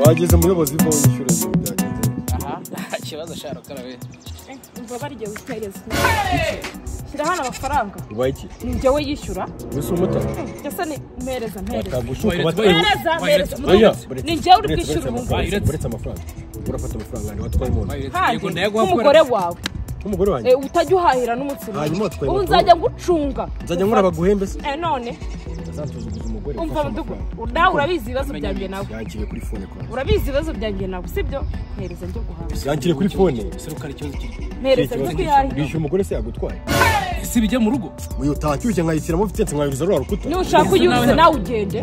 bageze umuyobozi bo insurance byagenze aha nta kibazo ashaka gukarabe umva barya witereza shyira hano amafaranga uba iki ni njyewe yishyura gusa umutara ndetse ni mpereza mpereza bagushuka mpereza mpereza oya ni njyewe uri bwishyura ubu ngubu uretse uretse amafaranga urafata amafaranga yanjye watwaye mu nzu kandi yego ndayaguha nk'umugore wawe n'umugore wanjye eh, utajya uhahira n'umunsi Hanyuma n'umwe watwaye ubu moto. nzajya ngucunga nzajya nkora abaguhembe se Eh, none azatuzuguza umugore umva ufashe mudugu amafaranga. nawe urabizi ibibazo byanjye nawe yagiye kuri fone kwa urabizi ibibazo byanjye nawe sibyo mpereza njye guhaha yagiye kuri fone serukari ikibazo kiri mpereza njye kwihahira bishyura umugore se yagutwaye ese bijya mu rugo uyu utacyushye nkayitiramo vitanse nkayuriza ruriya rukuta nushaka uyuze nawe ugende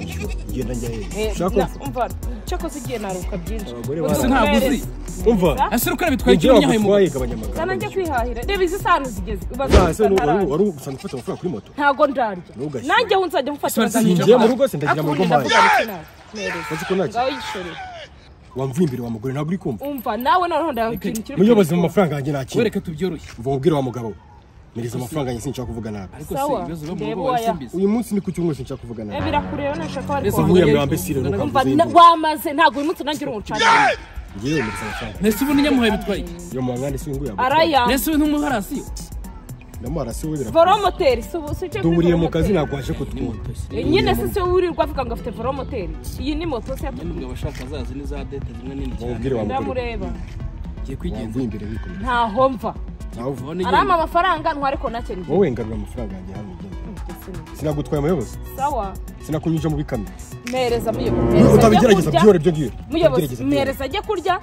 genda njya hehe Eh, ushaka na- ko- umva cyakoze ugiye naruka byinshi Abagore Ubu bararuka. mpereza. Ese umva ese serukari bitwaye ibyo ikintu nyahaye mu wagutwaye gabanya rugo amagambo Zana njye kwihahira reba izi sano zigeze Ah, ubaza ese ni- wari ntarara. wari gusanzwe ufata amafaranga kuri moto ntago ndarya Ntugashyire. nanjye aho nzajya mufata Ese nzinjiye ngiye mu rugo se ndagira mu rugo mpaye mpereza Uzi ko ntacyo ngaho yishoreye wamvuye imbere wa mugore ntabwo uri kumva umva nawe noneho ndababwira ikiri muyobozi mu mafaranga yanjye nakira wereke tubyoroshye uva mubwira wa mugabo we niriza amafaranga yanjye sinshaka kuvuga nabi ariko se Sawa. ibibazo biba mu Ndeba rugo uwaya. warasimbiza uyu munsi ni ku cyumweru sinshaka kuvuga Eh, nabi birakureba nashaka wari Ese kwa- muye- nkuriya mwambe sire umva ntukavuze na- wamaze ntabwo uyu munsi nanjye uri umucamanza ngewe niriza amafaranga ntese ubu n'inyamuhaye bitwaye iki iyo mu mwanya si nguya arayanga ntese ubu n'umuharasi yo ndamara si we birakora voromoteri si ubu si icyo kuri duhuriye mu kazi voromoteri. ntabwo waje kutwumva Eh, nyine se se wirirwa avuga ngo afite voromoteri iyi ni moto se yatuma n'umugabo ashaka azazi n'iza dete zimwe nini cyane mubwire wa mugore we. ndamureba ngiye kwigenza wamvuye imbere wikomeye ntaho mva nawe uva ubone arama igenda amafaranga ntware ko nacyo ni wowe ngarura amafaranga yanjye hano ugende sinagutwaye umuyobozi sawa sinakunyuja mu bikamyo mpereza muyobozi mpereza ajye utabigerageza kurya. byore byo ngiyo muyobozi mpereza ajye kurya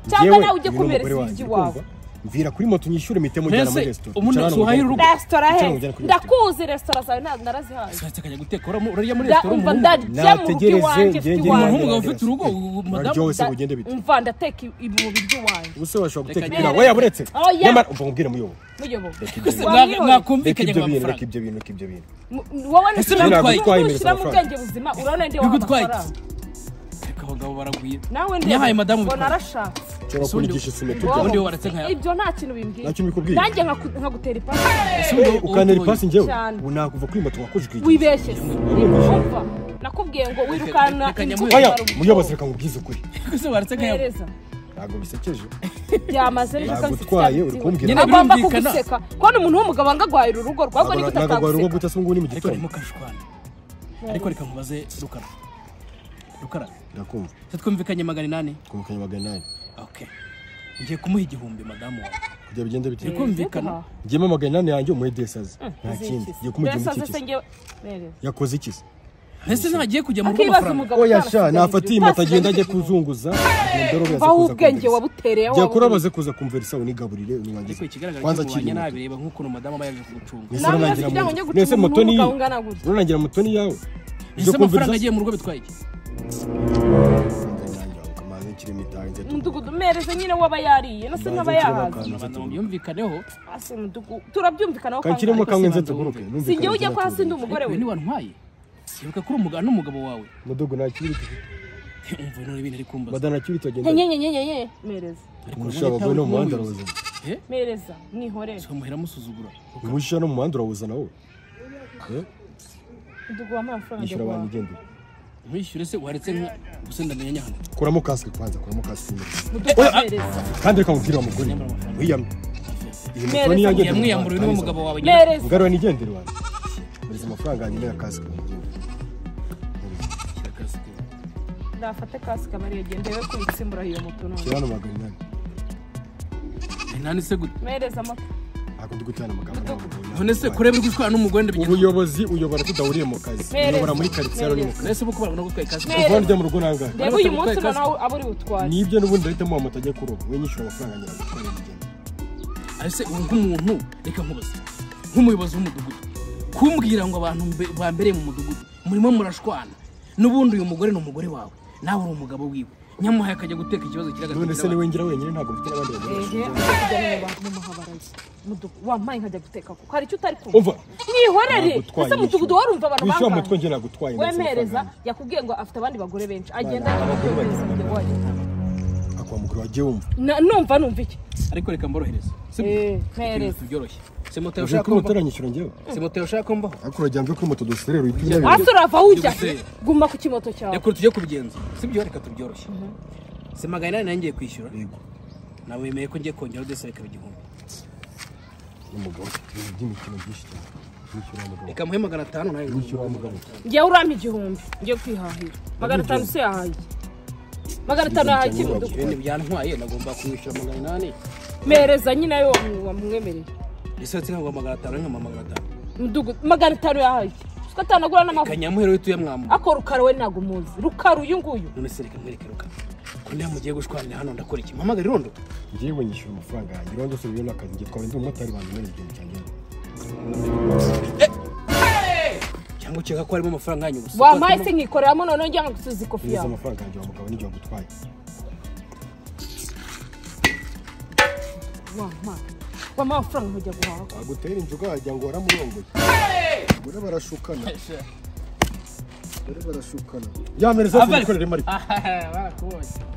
cyangwa nawe ujye kumereza ibyo iwawe mvira kuri moto nyishyure mpite mujyana muri Mbese resitora umuntu Bicara hano asuhaye mu urugo. rugo. resitora Cyangwa he ujyana kuri ndakuzi resitora zawe nta- narazihaye nshatse akajya guteka uramo- urarya muri Da- resitora umva w'umuhungu ndarya mu rugo Nategereze, iwanjye mfite ngende umuntu iwanjye mu- w'umugabo ufite urugo ubu madamu Uraryoshye ugende bite umva ndateka i- i- mu biryo iwanjye ubuse washobora guteka Reka ibirayi njye- weya buretse Oya. nyamara umva nkubwire muyobo muyobozi ese Wa mwa- mwihorere. reka mwakumvikanye ngo ibyo bintu reka amafaranga ibyo bintu reka ibyo bintu Mu- wowe Ese nabitwaye iki? ntushyira mu Amafaranga. bwenge buzima urabona ndi wawe Bigutwaye iki? amafaranga reka abagabo baragwira nawe Yahaye madamu ngo bitwaye. narashatse nshobora Ese ubundi- kunigisha isume wowe. ubundi tujya wowe waratse nkayawe. ibyo nta kintu bimbwira Nta kintu bikubwiye? nanjye nkaku- nkagutera ipasi ukanera ipasi njyewe Cyane. ubu nakuva kuri moto wakoje ukwigira wibeshye se umva nakubwiye ngo wirukana Reka inzu nyamuhe- oya yawe ubu. muyobozi reka nkubwize ukuri ese waratse nkayawe mpereza ntabwo bisekeje byamaze nijoro nagutwaye uri kumbwira Nyine agomba birumvikana. kuguseka kubona umuntu w'umugabo angagwahira urugo rwe ahubwo nigute nagagwa urugo ataguseka gute se ngo ni mu ariko gitondo ndimo kashwana ariko reka nkubaze rukara rukara ndakumva se twumvikanye magana inani twumvikanye magana inani okay ngiye kumuha igihumbi madamu wawe kujya bigenda bite turi kumvikana njyemo magana inani yanjye umuhe desaze nta kindi ngiye kumuha igihumbi Mbese aze se cy'ikizi ngewe mpereza yakoze ikizi ese ntagiye kujya mu rugo akibaza amafaranga umugabo oya sha utarasigaye nafata iyi igihe. moto agenda ajye kuzunguza agenda arobe aze vaho kuza ubwenge kumverisa. wabutereyeho jya kuri abaze kuza kumvera isaha unigaburire ariko niwangize ikigaragara kwanza cyo akiri mubanye muto nabi reba nk'ukuntu madamu aba yaje kugucunga mwese Nawe murangira kugira ngo mu njye gucunga mwese moto ni umwuga ungana gutya. murangira moto ni iyawe ese ujye amafaranga kumviriza agiye mu rugo bitwaye iki umudugudu mpereza nyine waba yariye nase nkaba yahaze abantu mubyumvikaneho Ase mudugu- turabyumvikanaho kanshyiremo kandi kamwe nze tuguruke si njyewe ujya ko hasi ndi umugore we reka niwantwaye ibuka kuri umugabo n'umugabo wawe mudogo nakiri umva none ibintu ari kumbaza madana nakiri tugenda nyenyenyenyenye mpereza umusha abagore no mu muhanda urawuzana eh mpereza mwihorere tukamuhera amusuzugura umusha no mu muhanda urawuzana wowe Eh? mudugu wampaye amafaranga yishyura ajya abantu guhaha. igendera nwishyure se waretse nka gusa ndamenya nyahano kuramo kasike kwanza kuramo kasike imbere mudugu mpereza kandi reka mubwire wa mugore wiyamye iyi moto ni Mwereza iyanjye yamwiyamburiwe n'umugabo wawe nyine mpereza ngarura nigendere wanjye muriza amafaranga yanjye naya kasike nafate kasike amariye agende we kuyitsimbura iyo moto none shyira hano magana inani nani se gute mpereza amata ntabwo ndi gutana amagambo none se kureba uri gutwara n'umugore ndabigeza ubuyobozi uyobora tudahuriye mu kazi Mpereza. uyobora muri karitsiye ari mu kazi none se ubu ko barabona gutwaye kasike Mpereza. uvanjya mu rugo nangahe reba uyu munsi noneho abo uri butware nibyo n'ubundi ndahitamo wa moto ajya kuroba we nyishyura amafaranga ngira ngo atware urugendo ese ubu nk'umuntu reka nkubaze nk'umuyobozi w'umudugudu kumbwira ngo abantu mbe- bambereye mu mudugudu murimo murashwana n'ubundi uyu mugore ni umugore wawe nawe uri umugabo wiwe nyamuhaye akajya guteka ikibazo none se kiragatinda niwe ngira wenyine ntabwo mfite n'abandi bagore ehe ajya kujya mu mahabaraza mudugu wampaye nkajya guteka kuko hari icyo utari kumva umva mwihorere Nagutwaye ese mudugudu warumva abantu wishyura bangahe moto njye nagutwaye ngo nsaba wemereza amafaranga yakubwiye ngo afite abandi bagore benshi agenda Abana, abagore yohereza bagira umugabo wayo yanjye. akwa mugore wagiye wumva Na- numva numva iki ariko reka mborohereze si byo? Eh, Ibintu mpereza tubyoroshye se moto uje yashaka kuri moto kumbaho aranyishyura njyewe se moto yashaka kumbaho ariko urajya mve kuri moto duserera uyitumye hasi urava ujya Ndaguseye. guma ku kimoto cyawe reka tujye kubigenza si byo reka tubyoroshye si magana inani nanjye kwishyura yego nawe wemeye ko ngiye kongera udusaba ikaba igihumbi n'umugabo ufite ibintu by'imikino byinshi cyane wishyura umugabo reka muhe magana atanu nawe wishyura umugabo njyewe urampa igihumbi ngiye kwihahira magana atanu se yahaye magana atanu yahaye iki mudugudu ibintu byantwaye nagomba kumwishyura magana inani mpereza nyine ayo wamu- wamwemereye risohotse ntabwo magana atanu nkama magana atanu mudugudu magana atanu yahaye iki siko atanagura n'amavuta kanyamuhera wituye mwamura ako rukara we ntabwo umuzi rukara uyu nguyu none se reka mwerekeruka ko niba mugiye gushwanira hano ndakora iki mpamagara irondo ngewe nyishyura amafaranga yanjye urabona byose biriho n'akazi njye twaba ndi umumotari banjye nari igihumbi cyanjye cyangwa ukeka ko harimo amafaranga yanyu gusa wampaye se nkikoreramo noneho njya nkagusubiza ikofi neza yawe amafaranga yanjye wa mugabo n'igihe wagutwaye wampaye wampaye amafaranga nkajya guhaha wagutera injuga wagira ngo waramurongoye abagore barashukana abagore barashukana yampereza telefone rimari barakubonye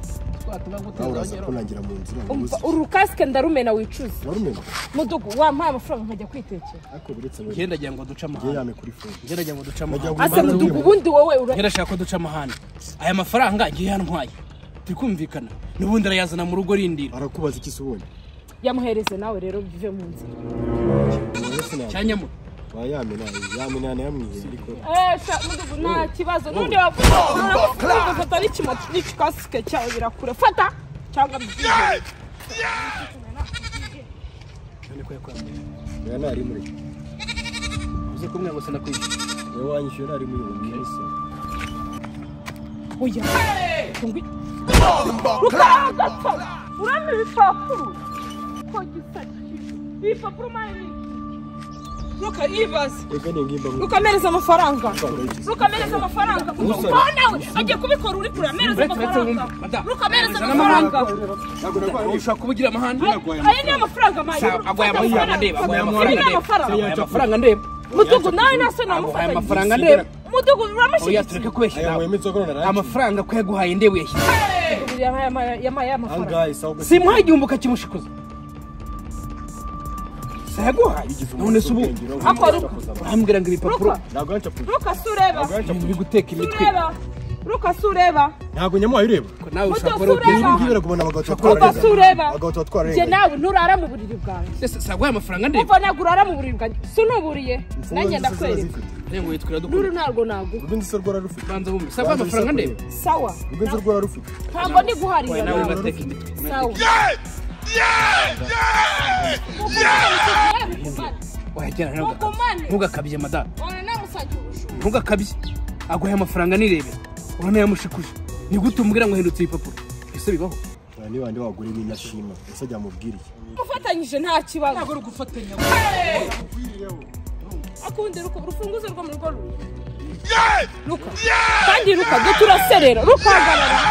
twatuma nawe guteza uraza kunangira mu nzira umva ubuze urukasike ndarumena wicuza warumenya mudugu wampaye amafaranga nkajya kwitekera ariko buretse we ngenda agira ngo duce ngewe amahane yame kuri fone ngenda agira ngo duce Najya amahane guhura- ase mudugu ubundi wowe ura ngenda ashaka ko duce amahane aya mafaranga ngiye yantwaye turi kumvikana n'ubundi arayazana mu rugo rindira arakubaza iki se ubonye yamuhereze nawe rero bive mu nzira uretse nawe cyanyamo wa yame nawe yame nawe yamwiye ariko esha mudugu nta kibazo n'undi wavuga urabona fata n'ikimoto n'ikikasike cyawe birakure fata cyangwa mbyihe none ko yakwambaye niba ntari muri uze kumwe ngo sinakwishyura niba wanyishyuye ntari muri ubu ngeso oya tungi rukaragata urabona ibipapuro ko gisa ibipapuro mani ruka yibaze reka ningimba mu rukamereza amafaranga Rukamereza. rukamereza amafaranga Usaba. nawe agiye kubikora uri kure amereza Uretse, uretse, amafaranga wumva. Madamu, rukamereza ujana amafaranga ntabwo narwaye ushaka kubugira amahane aya ni amafaranga mayi Sa- agwaye amafaranga ndeba agwaye amafaranga ni ndeba amafaranga agwaye amafaranga ndeba mudugu nawe nase agwaye namufatanye amafaranga ndeba mudugu oya uramushyigikiye tureke kubeshya aya nawe wemeze ko none narangiye amafaranga ko yaguhaye ndeba uyashyize Mudugudu yampaye ama- yampaye amafaranga angahe sawa gasi simuha igihumbi ukakimushikuza sayaguhaye none se ubu Akora uko. urambwira ngo ibipapuro Ruka. ntabwo yancapuye ruka si ureba ntabwo ibintu yancapuye biri guteka si imitwe ureba ruka si ureba ntabwo nyamuhaye ureba nawe ushaka Mudogo, wari ukwiye ureba. kugira ngira ngo ubona abagabo ruka si ureba abagabo tuba njye twararenganye nawe nturara mu buriri bwanjye ese saguhaye amafaranga ndeba kuva ntabwo urara mu buriri bwanjye sinuburiye nanjye ndakwereka rero ngo yitwira dukora ruru ntabwo naguha urw'inzu se rwararufite banza bumve saguhaye amafaranga ndeba sawa urw'inzu rwararufite ntabwo ndiguhariye oya nawe nawe ugateka imitwe sawa wayajyana Mukomane. ntugakabye madamu Wana namusajya ubujura. ntugakabye aguhaye amafaranga nirebera urabona yamushikuje ni gute umubwira ngo hindutse ibipapuro ese bibaho Nta ni bande wagure n'inyashima ese ajya mubwira iki Mufatanyije nta kibazo ntabwo ari ugufatanya akundi ruka urufunguzo rwo mu rugo rumwe ruka kandi ruka dore turaserera ruka hagarara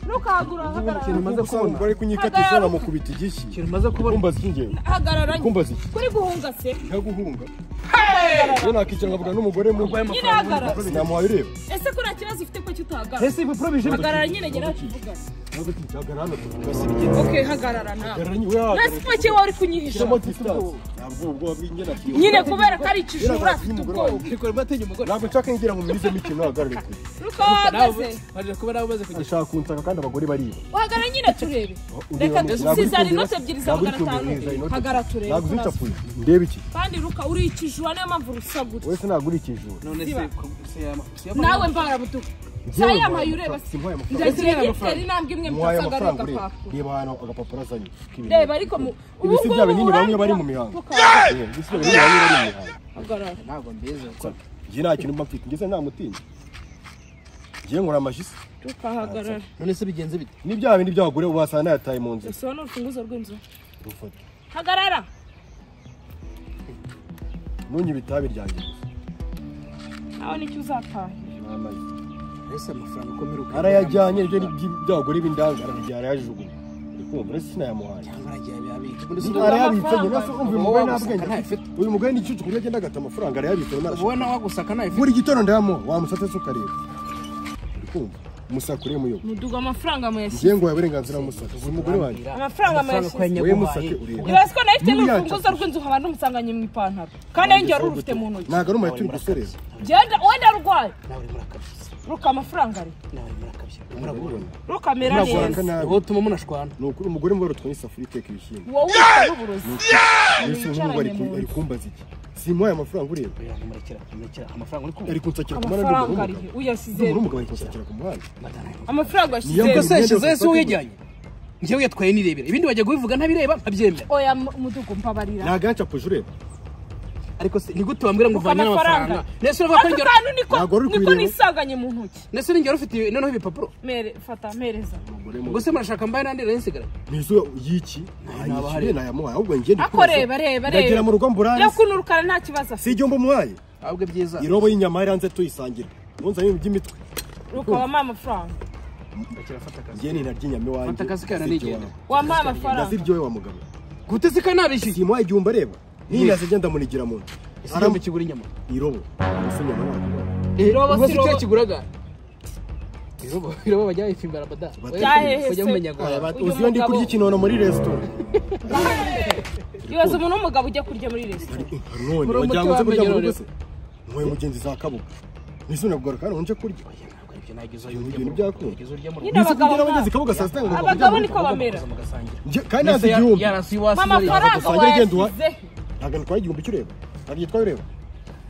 ruka hagura hagarara maze Ubwo se kubona. umugore ari kunyika telefone amukubita igishi ikintu umaze kubona kumbaza iki ngewe hagarara kumbaza iki kuri guhunga se ntaguhunga iyo nakwicara nkavuga n'umugore mu urwaye nyine amafaranga hagarara sinamuhaye ureba ese ko nta kibazo ufite ko kitahagarara ese ibipapuro bije hagarara nyine gera tuvugane ntabwo tukicara hano tukasigera ok hagarara nawe Hagarara nyine, wewe nta sipake wawe uri kunyihisha shyiramo distance ntabwo ubwoba bw'ingena kiyo nyine kubera ko ari ikijura afite ubwoba rikora bateye umugore ntabwo nshaka ngira ngo mumize mikino hagarare kure ruka wahagaze barira kuba nawe umaze kugira ashaka kunsaka kandi abagore bariba uhagarara nyine turebe reka dusizane inoti ebyiri za magana atanu hagarara turebe ntabwo kurasa. uzicapuye ndebe iki kandi ruka uri ikijura niyo mpamvu rusa gutya wowe se ntabwo uri ikijura none se ko- se yama- se yama- nawe mbara butuku Njyewe sayamaye mbara ureba butuku, simpaye amafaranga. ndazira Simpaye gitera intambwe imwe muhaye mutasagarira amafaranga ureba agapapuro reba hano agapapuro azanye k'ibintu. reba ariko mu ubu ibisi bya ngubu binini bamwe bari mu urangira. mihango Tuka- Eh, ibisi bya binini bamwe bari mu mihango hagarara ntabwo mbizi gukora njye nta kintu mba mfite ngeze nta mutinda njye nkora amashyiso tukahagarara none se bigenze bite n'ibyaha bindi by'abagore ubasanga nayataye mu nzira gusa ni urufunguzo rw'inzu rufata hagarara ntunyibe itabi ryanjye gusa nawe nicyo uzatahira n'amagi ese amafaranga ukomeruka arayajyanye ibyo ni iby'abagore b'indanga arabijyana arayajugunya uri kumva uretse sinayamubanye cyangwa aragiye ababika ubundi se Ubu ubu- arayabitse nyine se umva uyu mugore Wowe nta wagusaka bwenge afite. ntayafite. uyu mugore ni igicucu kuburyo agenda agata amafaranga arayabitse ubu wowe narashaka nawe wagusaka nawe buri gitondo ndamo wamusatse se ukareba uri kumva umusaka ureba umuyobo muduga amafaranga muyashyira ngiye ngo wawe uburenganzira b'umusaka uyu mugore wanjye amafaranga mayashyira wowe musake ureba urazi ko nawe ufite Niyo n'urufunguzo rw'inzu nkaba ntumusanganye mu ipantaro kandi nawe ngiye warurufite mu ntoki ntabwo ari umuyobo turi gusoreza Njyewe nda- wenda arwaye ruka amafaranga ari nawe murakabya murabura rukamera Ntabwo neza warakanabi. wowe utuma munashwana Ni ukuri umugore mubi warutwaye isafuriya iteka ibishyimbo. wowe usa n'uburozi Mbese uyu muhungu ari ku- ari kumbaza iki? Simuhaye amafaranga ureba. oya murekera murekera amafaranga uri kumva Ari kunsakira ku muhanda ndumva ari amafaranga ari umugabo. uyasize Ndumva ari umugabo ari kunsakira ku muhanda. amafaranga Niyo yashyize mbese- ese yashyizeho ese wiyajyanye njyewe yatwaye nirebera ibindi bajya kubivuga ntabireba ntabyemera oya mudugu mbabarira Nagacapuze ureba. ariko se ni gute wambwira ngo uvanye amafaranga n'amafaranga nese uravuga ko ako njyewe kantu niko Ntabwo uri niko kubireba. nisanganye mu ntoki nese uri njyewe ufite noneho ibipapuro mere fata mpereza Umugore mubi. ubwo se murashaka mbaye nandi nsigaye Nizo y'iki? Ayishyuye nayamuhaye. Ahubwo njye ndi ako kubaza. reba reba Ndagera mu rugo reba mburanze. yo kunurukana nta kibazo Si afite ibyo mbumuhaye? ahubwo byiza Irobo y'inyama yari hanze tuyisangira. Ntunzanye ibintu by'imitwe. ruka wamuha amafaranga rekera fata akazi Njye ni narya inyama iwanjye. Fata akazi kawe si ibyo nanigendera. wawe. wamuha amafaranga Ndaziryoye wa mugabo. gute se kanabishyuye Simuhaye igihumbi areba. Niyo yazijya ndamunigira mu nda. ese Arambu- igihumbi kigura inyama irobo. Ese inyama ntabwo. Irobo ubwo si se icyo irobo. kiguraga irobo irobo bajya bayifimbara bada Cyahehese. bajya mumenya ngo Aya, bati, Uyu uzi iyo ndi mugabo- kurya ikinono muri resitora ibaze umuntu w'umugabo ujya kurya muri resitora none Muri wagira umuti ngo nze kurya mu rugo wamenyerewe. se ntuye mugenzi za kabuga ntise nakugaruka hano nje kurya Oya, ntabwo aribyo nagezeho Ibintu ujya mu rugo, byakunda. nagezeho ujya mu rugo. Nyine Nise abagabo kugira abagezi nka- kabuga saa sita ngo ngo abagabo kurya mu niko rugo. bamera Mukaza mugasangira. Nje- kandi nazi Nise ya- igihumbi yarasi iwasi nariya. amafaranga Gusangira igenda uha- wayashyize ntabwo ntitwaye igihumbi cyo ureba ntabwo gitwaye ureba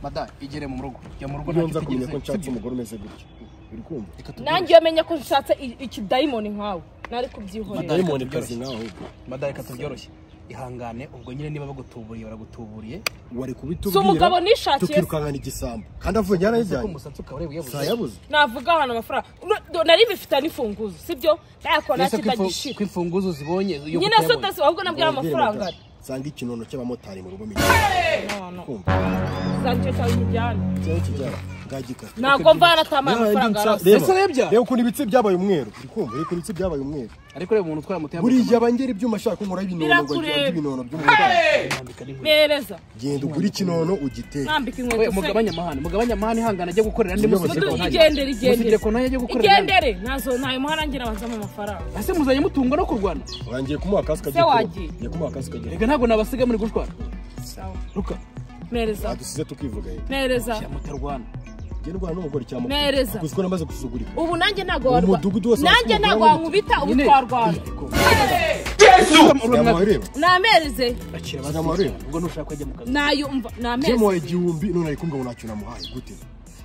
mada igere mu rugo jya mu rugo iyo nza kumenya ko nshatse sibyo? umugore umeze gutya uri kumva Reka tubwire. nanjye iyo menya ko nshatse i- ikidayimoni nkawe nari Madamu- kubyihorera dayimoni kazi nawe ahubwo mada reka tubyoroshye ihangane ubwo nyine niba bagutuburiye baragutuburiye wari Si kubitubwira umugabo nishakiye se? tukirukankana igisambo kandi avuye njyana Ese ko yajyanye umusatsi ukaba ureba uyabuze sayabuze navuga ahantu amafaranga Ura- do- nari bifite n'ifunguzo sibyo nayakora Ese ko ifu- kitagishira ko imfunguzo zibonye yo nyine kutayabona. so dasi ahubwo nabwira amafaranga ari nsanga ikinono cy'abamotari mu rugo menya no no kumva uzajya icyo cyawe umujyane cyane kijyana ngagikaze ntabwo mvana atamaye amafaranga arasa Ese urebye? reba ukuntu ibitsi byabaye umweru uri kumva reba ukuntu ibitsi byabaye umweru ariko reba umuntu utwara moto buriya bangera ibyuma ashaka nkora ibinono ngo Birakureba. njye ibinono by'umugabo mereza genda ugure ikinono ugiteke nambika inkweto se mugabanya amahane mugabanya amahane ihangane ajya gukorera andi Mudu- musige kontanye. igendere Musige igendere kontanye ajya gukorera andi. igendere nazo ntayo muhara ngira bazamo amafaranga ese muzanye mutunga no kurwana urangiye kumuha kasike Se agiye kuroba. wagiye. Ngiye kumuha kasike agiye reka ntabwo nabasiga muri gushwana Sawa. ruka mereza adusize tukivuga yewe mereza shyira moto rwana genda urwana n'umugore cyangwa Mereza. kuko namaze gusuzugurika ubu nanjye ntabwo Uwo warwa mudugudu wose nanjye wakubwira ntabwo ngo- wankubita ubu Nyine- twarwana yamuhaye ureba namereze akira Shyira amabuye. basiga ubwo nushaka kujya mu kazi nayumva byamuhaye namereze igihumbi none ari kumbwira ngo ntacyo namuhaye gute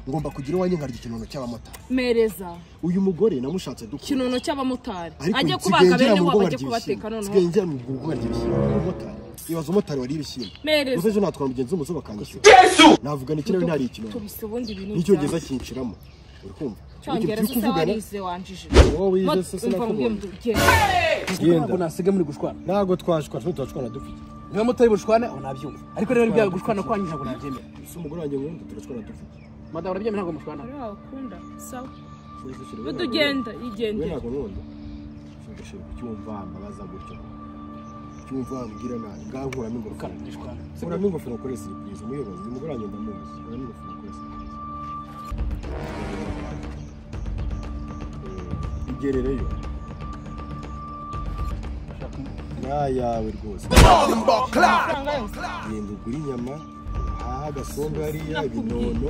ngomba kugira iwanjye nkarya ikinono cy'abamotari mereza uyu mugore namushatse dukura kinono cy'abamotari ariko ajye nsigaye kubaga ngera bene mu wabo rugo ajye nkarya kubateka ibishyimbo noneho nsigaye ngera mu rugo nkarya ibishyimbo umumotari ibaza umumotari wariye ibishyimbo Mereza. gusa ejo natwara umugenzi w'umusore bakanyishyura navugana iki nawe ntari ikinono tubise ubundi bintu n'icyongereza kinshiramo uri kumva cyongereza se kuvugana warize wanjije wowe wize se umva sinakubonye mbwira ugenda ntabwo nasiga muri gushwana ntabwo twashwa twe turashwana dufite niba moto ari bushwane aho nabyumva ariko rero ibyago gushwana kwanyu ntabwo nabyemera ese umugore wanjye nkunda turashwana dufite madamu urabyemera ntabwo mushwana Ari wakunda sawa Ntuzishyire, Ubu we tugenda ntabwo- we igendere ntabwo nkunda ntuzishyire ku cyumva mbabaza gutyo cyumva wambwira nabi ngaho nkuramo ingofero Kana, dushwana. nkuramo ingofero ukore siripurize umuyobozi uyu mugore wanjye ndamuzi nkuramo ingofero ukore siripurize igerereyo nayawe rwose genda ugure inyama uhahe agasombe hariya ibinono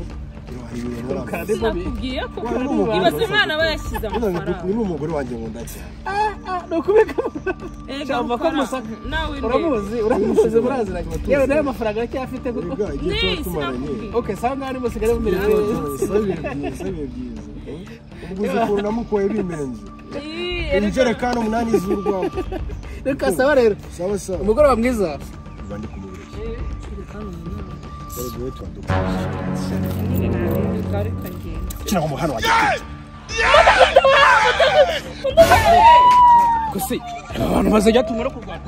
hari ibintu urangwa. sinakubwiye ko Wari umugore ibaze wari imana wari bayashyize Uyu ni- uyu amafaranga ni umugore wanjye nkunda cyane ni ukubika Erega Cyangwa ko amafaranga amusaka. nawe ndebe uramuzi uramuzi muraziranye yewe nawe amafaranga aracyafite kuko Erega igihe tuba Ni, tumaranye sinakubwiye. ok saa ngani musigare Igihe mumerewe tuba neza. tumaranye, si bihe byiza, si bihe byiza. Ubwo uzi ukuntu namukoye bimenze Ii, erega- injerekani umunani z'urwaho reka saba rero sawa sawa umugoroba mwiza Mba ndi kumubeshya. Erega wowe turanduka. Kira ngo muhano wanjye gusa aba bantu bazajya tumara kurwana